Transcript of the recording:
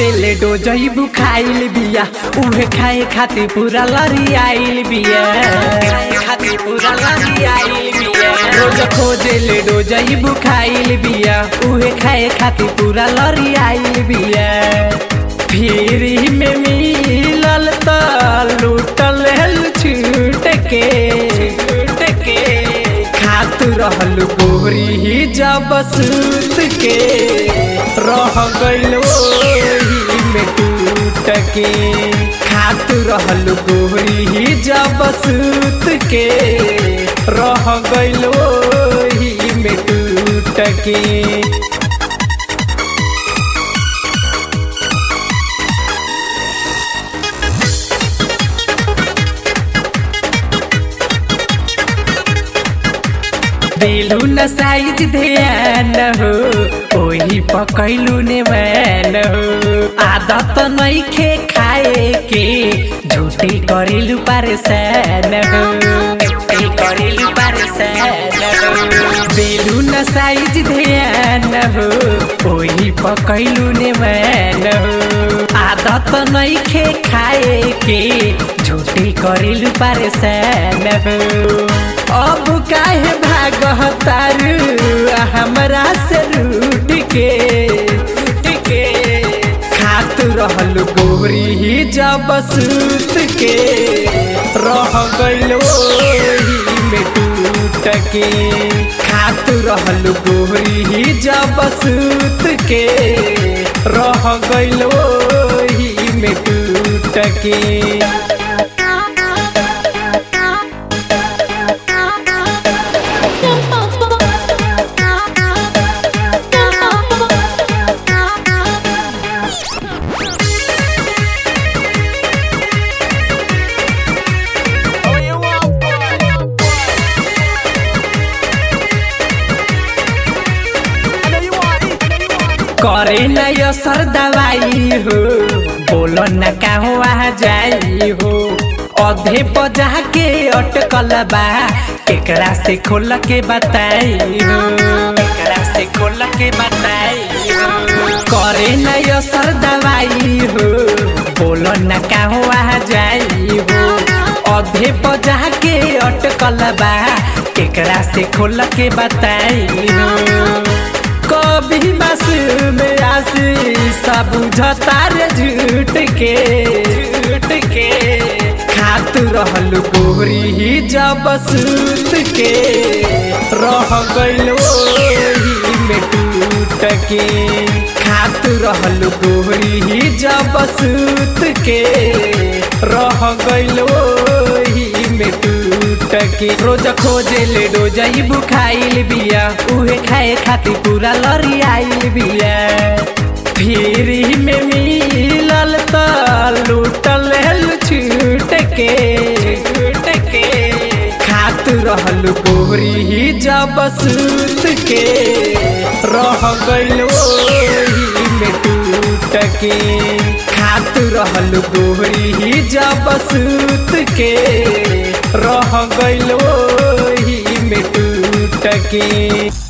खोजेले डोजई बुखाइल बिया उहे खाए खातिर पूरा लरी आइल बिया खाए खातिर पूरा लरी आइल बिया रोज खोजेले डोजई बुखाइल बिया उहे खाए खातिर पूरा लरी आइल बिया फिरी में मिलल त लूटल हल छूट के छूट के खात रहल गोरी ही जब सूत के रह गइल ओही में टूट के खात रहल गोरी ही जब सूत के रह गइल ओही में टूट के दिलू न साइज ध्यान हो ओही पकैलू ने मैन हो आदत नइखे खाए के झूठी करिलू परेशान हो झूठी करिलू परेशान हो दिलू न साइज ध्यान हो ओही पकैलू ने मैन हो आदत नइखे खाए के झूठी करिलू परेशान हो अब काहे भागह तारू हमरा से रूठ के रूठ के खात रहल गोरी ही जब सूत के रह गइल ओही में टूट के खात रहल गोरी ही जब सूत के रह गइल ओही में टूट के करे न असर दवाई हो बोलो न कहवा जाई हो अधे बजा के अटकल बा एकरा से खोल के बताई हो एकरा से खोल के बताई हो करे न असर दवाई हो बोलो न कहवा जाई हो अधे बजा के अटकल बा एकरा से खोल के बताई हो कभी बस में आसी सब बुझतार झूठ के झूठ के खात रहल गोरी ही जब सूत के रह गइल ओही में टूट के खात रहल गोरी ही जब सूत के रह गइल ओही में टूट के रोज खोजे ले डोजई बुखाइल बिया उहे खाए खातिर पूरा लरी आइल बिया फिर में मिलल त लूटल हल छूट के छूट के खात रहल गोरी ही जब सूत के रह गइल ओही में टूट के खात रहल गोरी ही जब सूत के रह गइल ओही में टूट के